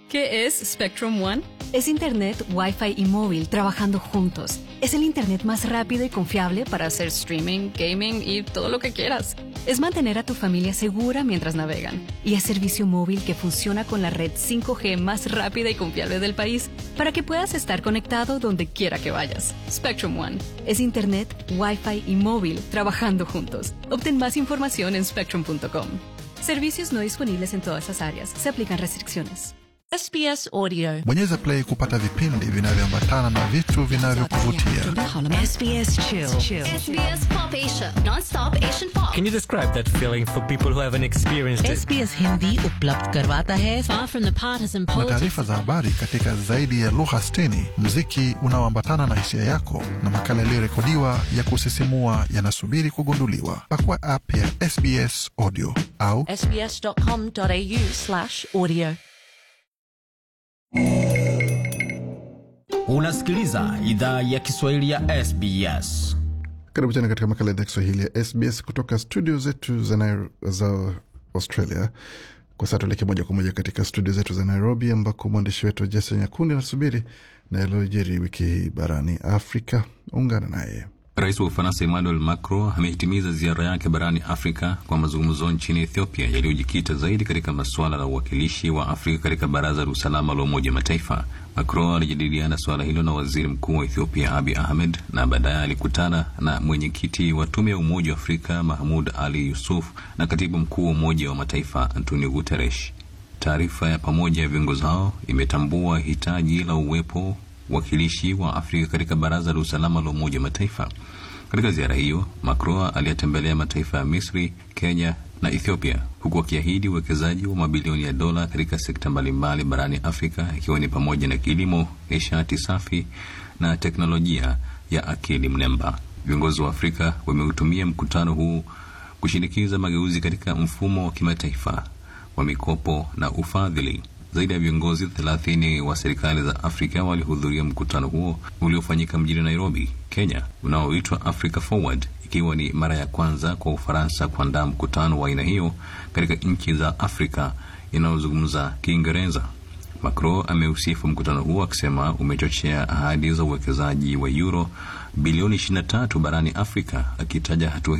¿Qué es Spectrum One? Es Internet, Wi-Fi y móvil trabajando juntos. Es el Internet más rápido y confiable Para hacer streaming, gaming y todo lo que quieras. Es mantener a tu familia segura mientras navegan. Y es servicio móvil que funciona con la red 5G más rápida y confiable del país para que puedas estar conectado donde quiera que vayas. Spectrum One. Es Internet, Wi-Fi y móvil trabajando juntos. Obtén más información en spectrum.com. Servicios no disponibles en todas las áreas. Se aplican restricciones. SBS Audio. Bonyeza play kupata vipindi vinavyoambatana na vitu vinavyokuvutia. SBS Chill. SBS Pop Asia, non-stop Asian pop. Can you describe that feeling for people who haven't experienced it? SBS Hindi उपलब्ध करवाता है Far from the partisan na politics. taarifa za habari katika zaidi ya lugha 60, mziki unaoambatana na hisia yako na makala yaliyorekodiwa ya kusisimua yanasubiri kugunduliwa. Pakua app ya SBS Audio au sbs.com.au slash audio. Unasikiliza idhaa ya Kiswahili ya SBS. karibu tena katika makala ya Kiswahili ya SBS kutoka studio zetu za, Nairo, za Australia. Kwa sasa tuelekee moja kwa moja katika studio zetu za Nairobi, ambako mwandishi wetu Jason Nyakundi anasubiri na yaliyojiri wiki hii barani Afrika. Ungana naye. Rais wa Ufaransa Emmanuel Macron amehitimiza ziara yake barani Afrika kwa mazungumzo nchini Ethiopia yaliyojikita zaidi katika masuala la uwakilishi wa Afrika katika Baraza la Usalama la Umoja Mataifa. Macron alijadiliana suala hilo na waziri mkuu wa Ethiopia Abiy Ahmed na baadaye alikutana na mwenyekiti wa Tume ya Umoja wa Afrika Mahmud Ali Yusuf na katibu mkuu wa Umoja wa Mataifa Antonio Guterres. Taarifa ya pamoja ya viongozi hao imetambua hitaji la uwepo wakilishi wa Afrika katika Baraza la Usalama la Umoja wa Mataifa. Katika ziara hiyo, Macron aliyatembelea mataifa ya Misri, Kenya na Ethiopia, huku akiahidi uwekezaji wa mabilioni ya dola katika sekta mbalimbali barani Afrika, ikiwa ni pamoja na kilimo, nishati safi na teknolojia ya akili mnemba. Viongozi wa Afrika wameutumia mkutano huu kushinikiza mageuzi katika mfumo wa kimataifa wa mikopo na ufadhili. Zaidi ya viongozi thelathini wa serikali za Afrika walihudhuria mkutano huo uliofanyika mjini Nairobi, Kenya, unaoitwa Africa Forward, ikiwa ni mara ya kwanza kwa Ufaransa kuandaa mkutano wa aina hiyo katika nchi za Afrika inayozungumza Kiingereza. Macron ameusifu mkutano huo akisema umechochea ahadi za uwekezaji wa euro bilioni 23 barani Afrika, akitaja hatua